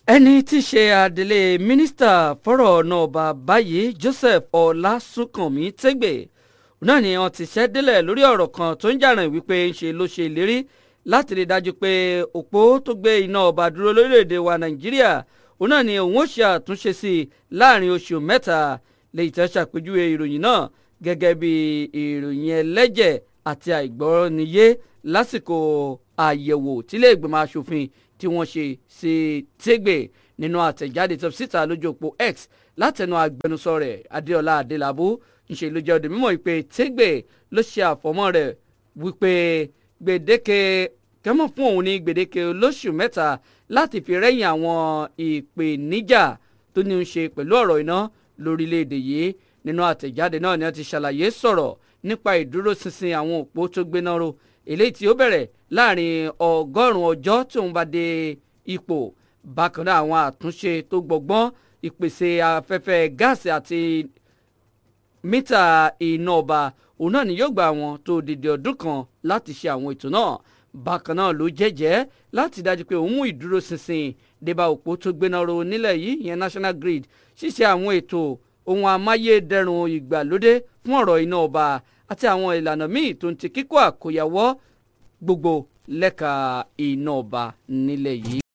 ẹni tí í ṣe adelé mínísítà fọ́rọ̀ náà bá báyìí Joseph Ọlásùnkànmí Tẹ́gbẹ̀ náà ni wọ́n ti ṣẹ́ délẹ̀ lórí ọ̀rọ̀ kan tó ń jàràn wípé ń ṣe ló ṣe ìlérí láti rí dájú pé òpó tó gbé iná ọba dúró lórílẹ̀‐èdè wa Nàìjíríà òun náà ni òun ó ṣe àtúnṣe sí i láàrin oṣù mẹ́ta lèyí tẹ́ ṣàpèjúwe ìròyìn náà gẹ́gẹ́ bí ìròyìn ẹlẹ́jẹ̀ àti àìgbọ́niyé lásìkò àyẹ̀wò tílé ìgbìmọ̀ asòfin tí wọ́n ṣe sí Tẹ́gbẹ̀ nínú àtẹ̀jáde tó síta lójú òpó X látẹnu agbẹnusọ rẹ̀ Adéọlá Adélabú ńṣe ló jẹ́ òde mímọ́ ìpè Tẹ́gbẹ̀ ló ṣe àfọmọ́ rẹ̀ wípé gbèdéke kẹ́mọ̀ fún òun ní gbèdéke olóṣù mẹ́ta láti fi rẹ́yìn àwọn ìpèníjà tó ní í ṣe pẹ̀lú ọ̀rọ̀ iná lórílẹ̀‐èdè yìí nínú àtẹ̀jáde náà ni wọ́n ti ṣàlàyé sọ̀rọ̀ nípa ìdúróṣinṣin àwọn òpó tó gbéná ro eléyìí tí ó bẹ̀rẹ̀ láàrin ọgọ́rùn-ún ọjọ́ tí òun bá dé ipò bákan náà àwọn àtúnṣe tó gbọgbọ́n ìpèsè afẹ́fẹ́ gáàsì àti mítà iná ọba òun náà ni yóò gba àwọn tó dìde ọdún kan láti ṣe àwọn ètò náà bákan náà ló jẹ́jẹ́ láti dájú pé òun mú ìdúróṣinṣin débà òpó tó gbéná ro nílẹ̀ yìí ìyẹn national grid ṣíṣe àwọn ètò ohun amáyédẹrùn ìgbàlódé fún ọ̀rọ̀ iná ọba àti àwọn ìlànà míì tó ń ti kíkọ́ àkóyawọ́ gbogbo lẹ́ka iná ọba nílẹ̀ yìí.